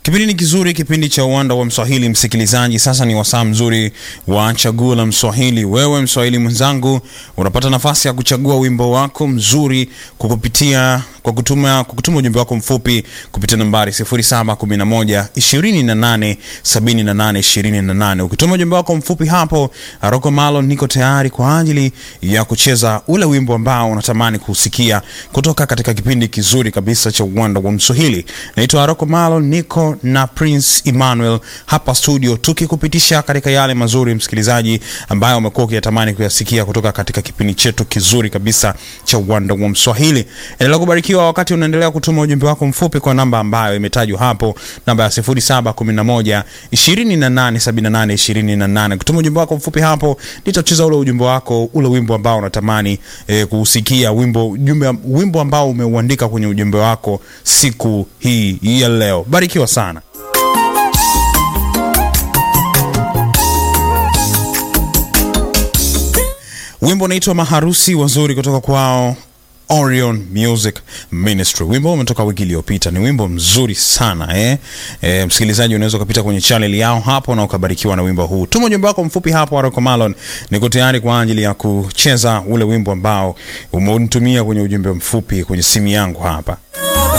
Kipindi ni kizuri, kipindi cha uwanda wa Mswahili. Msikilizaji, sasa ni wasaa mzuri wa chaguo la Mswahili. Wewe Mswahili mwenzangu, unapata nafasi ya kuchagua wimbo wako mzuri kwa kupitia kwa kutuma kwa kutuma ujumbe wako mfupi kupitia nambari 0711 28 78 28. Ukituma ujumbe wako mfupi hapo, Aroko Malo, niko tayari kwa ajili ya kucheza ule wimbo ambao unatamani kusikia kutoka katika kipindi kizuri kabisa cha uwanda wa Mswahili. Naitwa Aroko Malo, niko na Prince Emmanuel hapa studio tukikupitisha katika yale mazuri msikilizaji, ambayo umekuwa ukiyatamani kuyasikia kutoka katika kipindi chetu kizuri kabisa cha uwanda wa Mswahili. Endelea kubarikiwa wakati unaendelea kutuma ujumbe wako mfupi kwa namba ambayo imetajwa hapo, namba ya 0711 2878 28. Kutuma ujumbe wako mfupi hapo, nitacheza ule ujumbe wako, ule wimbo ambao unatamani eh, kuusikia, wimbo ujumbe, wimbo ambao umeuandika kwenye ujumbe wako siku hii ya leo. Barikiwa sana. Wimbo unaitwa Maharusi Wazuri kutoka kwao Orion Music Ministry. Wimbo umetoka wiki iliyopita, ni wimbo mzuri sana eh? E, msikilizaji unaweza ukapita kwenye channel yao hapo na ukabarikiwa na wimbo huu. Tuma ujumbe wako mfupi hapo Aroko Malon, niko tayari kwa ajili ya kucheza ule wimbo ambao umenitumia kwenye ujumbe mfupi kwenye simu yangu hapa.